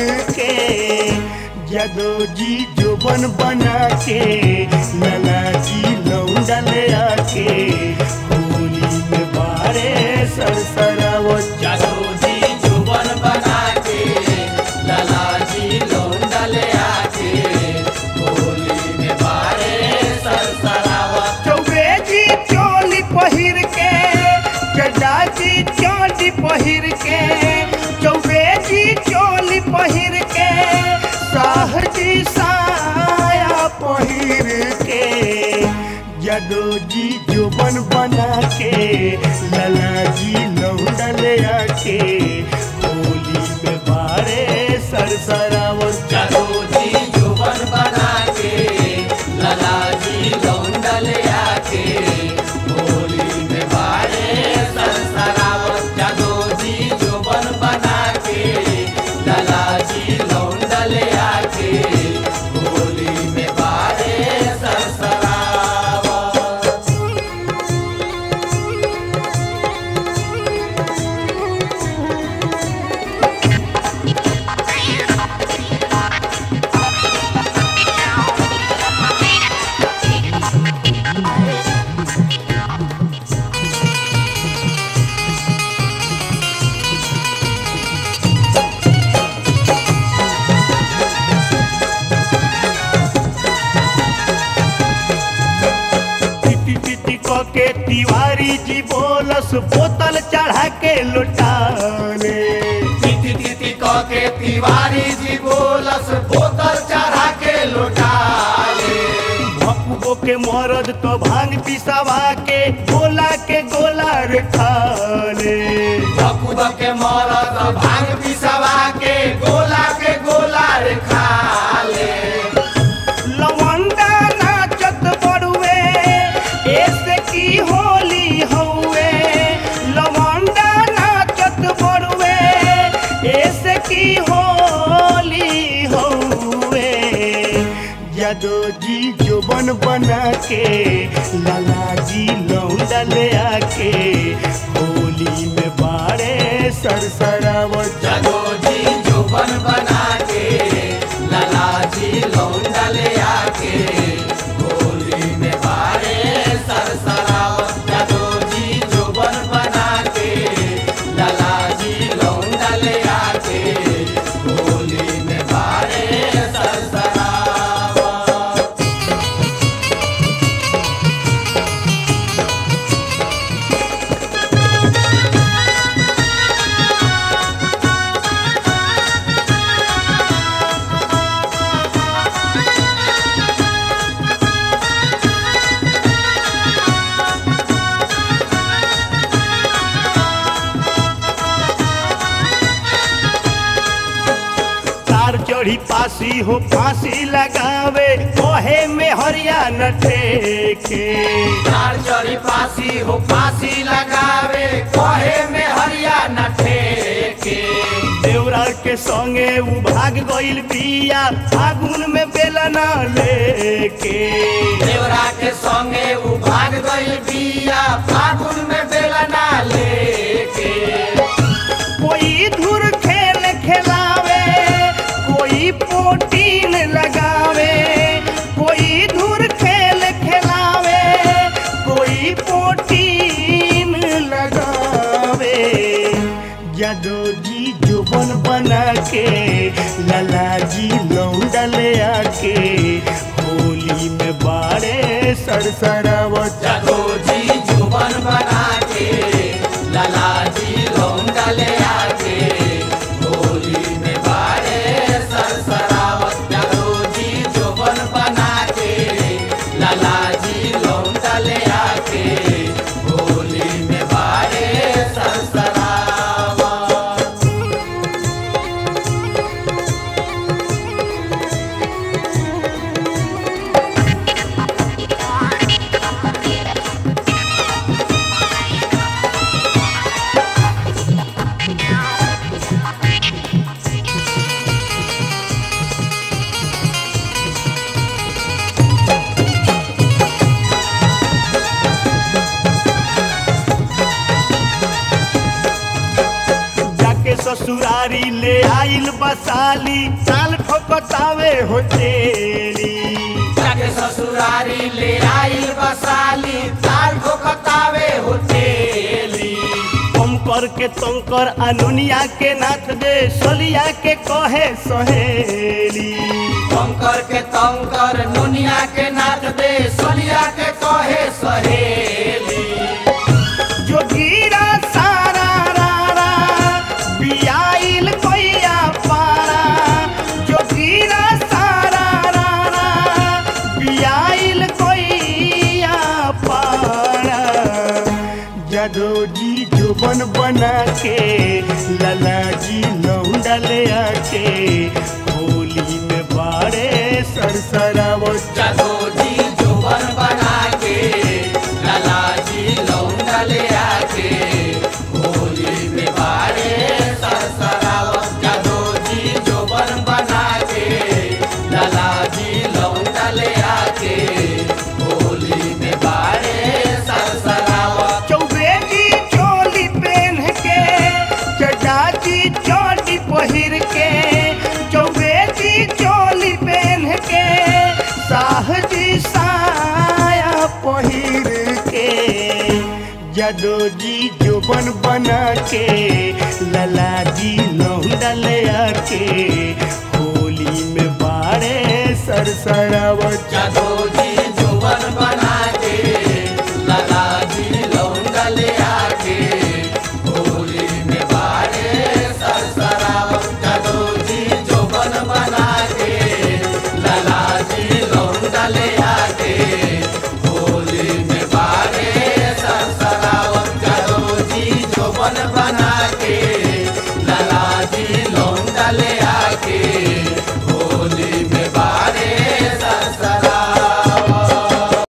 के जदो जी जोबन बना के लला जी लौंडा ले आके होली में बारे सरसरावत जादू जी जुबन बना के लाला जी लौंडा ले आके होली में बारे सरसरावत चौबे जी चोली पहिर के चड्डा जी चोली पहिर के चौबे जी चोली पहिर के साह जी साया पहिर के जदो जी जोबन बना के लला जी लौंडा ले आके होली में बारे सरसरावत जादू जी जुबन बना के लाला जी लौंडा ले आके होली में बारे सरसरावत जादू जी जुबन बना के लाला जी लौंडा ले आके होली में बारे सरसरावत पिटी पिटी क के तिवारी जी बोलस बोतल चढ़ा के लुटाने तिथि तिथि क के तिवारी जी बोलस बोतल चढ़ा के लुटाले भकुबो के मरद तो भांग पिसवा के गोला के गोला रे खाले बकुब के मरद भांग पिसवा के गोला के गोला रे खाले लवंडा नाचत बड़ुए ऐसे की होली हउए लवंडा नाचत बड़ुए ऐसे की होली हउए जदो जी जोबन बना के लाला जी लौंडा ले आके होली में बाड़े सरसरावत जगो जी जुबन बना के लाला जी लौंडा ले आके होली में बारे सरसरावत जगो जी जुबन बना के लाला जी लौंडा ले आके होली में बारे सरसरावत तार चढ़ी पासी हो फांसी लगावे ओहे में हरियाणा ठेके तार चढ़ी फांसी हो फांसी लगावे कहे में हरियाणा ठेके देवरा के संगे उ भाग गइल बिया फागुन में बेलना लेके देवरा के संगे उ भाग गइल बिया फागुन में बेलना लेके कोई धुर खेल खेलावे कोई पोटीन लगावे कोई धुर खेल खेलावे कोई पोटीन लगावे जदो जी जुबन बना के लला जी लौंडा ले आके होली में बाड़े सरसरावत जगो जी जुबन बना के लाला जी लौंडा ले आके होली में बारे सरसरावत जगो जी जुबन बना के लाला जी लौंडा ले आके होली में बारे सरसरावत साली साल ठोकतावे हो तेरी जाके ससुरारी ले आइल बसाली ताल ठोकतावे होतेली कम करके तंकर अनुनिया के नाथ दे सलिया के कहे सहेली कंकर के तंकर नुनिया के नाच दे सोलिया के कहे सहेली जो गिरा सारा रा रा बियाइल कोइया पारा जो गिरा सारा रा रा बियाइल कोइया पारा जदो जी जुबन बना के लला जी लौंडा ले आके होली में बाड़े सरसरावत जादो जी जोबन बना के लाला जी लौंडा ले आके होली में बारे सरसरावत जादो जी जोबन बना के लाला जी लौंडा ले आके होली में बारे सरसरावत चौबेजी चोली पहन के चचाची चोटी पहिर के चौबेजी चोली पहन के साहजी साया पहिर के जदो जी जोबन बना के लला जी लौंडा ले आके होली में बाड़े सरसरावत जादो जी